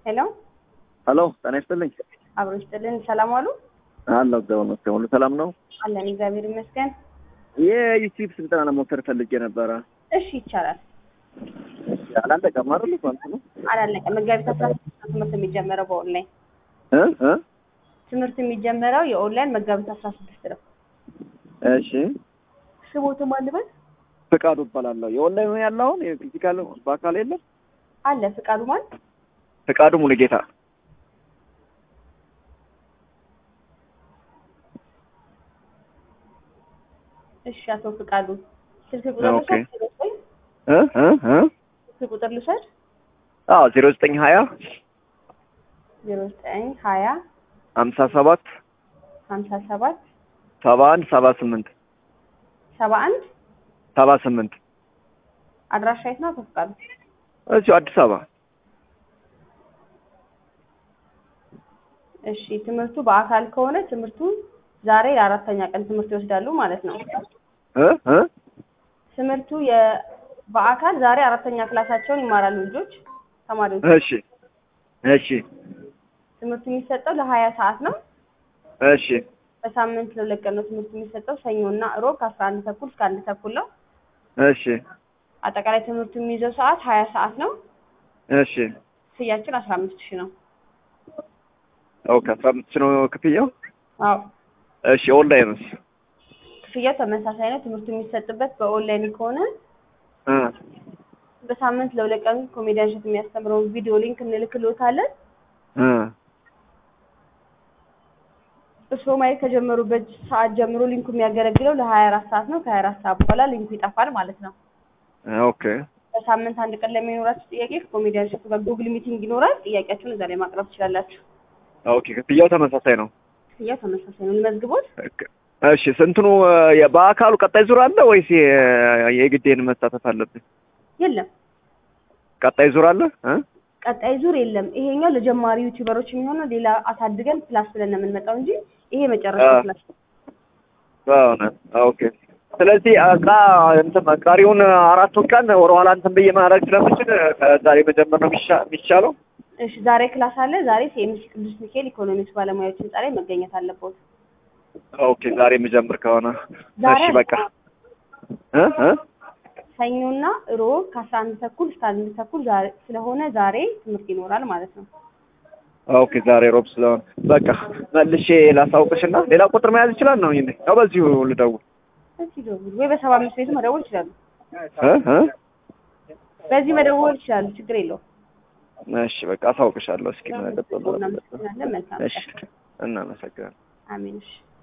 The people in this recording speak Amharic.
ሄሎ ሄሎ ጤና ይስጥልኝ። አብሮ ይስጥልን። ሰላም ዋሉ? አለሁ እግዚአብሔር ይመስገን። ሁሉ ሰላም ነው? አለን እግዚአብሔር ይመስገን። የዩቲዩብ ስልጠና ለመውሰድ ፈልጌ ነበረ። እሺ ይቻላል። አላለቀም አይደል? ማለት ነው አላለቀም። መጋቢት አስራ ስድስት ነው ትምህርት የሚጀመረው በኦንላይን እ እ ትምህርት የሚጀመረው የኦንላይን መጋቢት አስራ ስድስት ነው። እሺ ስቦትም አልበል ፍቃዱ እባላለሁ። የኦንላይን ነው ያለው አሁን የፊዚካል በአካል የለም። አለ ፍቃዱ ማለት ፍቃዱ ሙሉጌታ እሺ፣ አቶ ፍቃዱ ስልክ ቁጥር ኦኬ። ልውሰድ? እ እ እ ስልክ ቁጥር ልውሰድ? አዎ ዜሮ ዘጠኝ ሀያ ዜሮ ዘጠኝ ሀያ ሀምሳ ሰባት ሀምሳ ሰባት ሰባ አንድ ሰባ ስምንት ሰባ አንድ ሰባ ስምንት አድራሻ የት ነው አቶ ፍቃዱ? እዚሁ አዲስ አበባ እሺ ትምህርቱ በአካል ከሆነ ትምህርቱ ዛሬ ለአራተኛ ቀን ትምህርት ይወስዳሉ ማለት ነው። እ እ ትምህርቱ የ- በአካል ዛሬ አራተኛ ክላሳቸውን ይማራሉ ልጆች ተማሪዎች። እሺ እሺ ትምህርቱ የሚሰጠው ለሀያ ሰዓት ነው። እሺ በሳምንት ለሁለት ቀን ነው ትምህርቱ የሚሰጠው ሰኞና እሮብ ከአስራ አንድ ተኩል እስከ አንድ ተኩል ነው። እሺ አጠቃላይ ትምህርቱ የሚይዘው ሰዓት ሀያ ሰዓት ነው። እሺ ክፍያችን አስራ አምስት ሺህ ነው። ኦኬ አስራ አምስት ነው ክፍያው። አዎ እሺ ኦንላይንስ ክፍያው ተመሳሳይ ነው። ትምህርቱ የሚሰጥበት በኦንላይን ከሆነ እ በሳምንት ለሁለት ቀን ኮሜዲያን ሸት የሚያስተምረውን ቪዲዮ ሊንክ እንልክልዎታለን። እ እርስዎ ማየት ከጀመሩበት ሰዓት ጀምሮ ሊንኩ የሚያገለግለው ለሀያ አራት ሰዓት ነው። ከሀያ አራት ሰዓት በኋላ ሊንኩ ይጠፋል ማለት ነው። ኦኬ በሳምንት አንድ ቀን ለሚኖራችሁ ጥያቄ ከኮሜዲያን ሸቱ ጋር ጉግል ሚቲንግ ይኖራል። ጥያቄያችሁን እዛ ላይ ማቅረብ ትችላላችሁ። ኦኬ ክፍያው ተመሳሳይ ነው። ክፍያው ተመሳሳይ ነው። ልመዝግቦት? እሺ ስንትኑ የ- በአካሉ ቀጣይ ዙር አለ ወይስ የ- የግዴን መሳተፍ አለብን? የለም ቀጣይ ዙር አለ እ ቀጣይ ዙር የለም። ይሄኛው ለጀማሪ ዩቲዩበሮች የሚሆነው ሌላ አሳድገን ፕላስ ብለን ነው የምንመጣው እንጂ ይሄ መጨረሻ አ- ፕላስ ነው። በእውነት ኦኬ። ስለዚህ እቃ እንትን ቀሪውን አራቱን ቀን ወደኋላ እንትን ብዬ ማድረግ ስለምችል ከዛሬ መጀመር ነው የሚሻ- የሚሻለው። እሺ ዛሬ ክላስ አለ። ዛሬ ሲኤምሲ ቅዱስ ሚካኤል ኢኮኖሚክስ ባለሙያዎች ህንጻ ላይ መገኘት አለበት። ኦኬ ዛሬ የምጀምር ከሆነ ዛሬ እሺ በቃ እ እ ሰኞና ሮብ ከአስራ አንድ ተኩል እስከ አንድ ተኩል ዛሬ ስለሆነ ዛሬ ትምህርት ይኖራል ማለት ነው። ኦኬ ዛሬ ሮብ ስለሆነ በቃ መልሼ ላሳውቅሽና ሌላ ቁጥር መያዝ ይችላል ነው ይሄ ነው በዚሁ ልደውል እዚህ ደውሉ ወይ በሰባ አምስት ቤቱ መደወል ይችላሉ። እ እ በዚህ መደወል ይችላሉ። ችግር የለውም። እሺ በቃ አሳውቅሻለሁ እስኪ ምን ገጠመው እናመሰግናለን። መልካም እሺ እናመሰግናለን አሜን። እሺ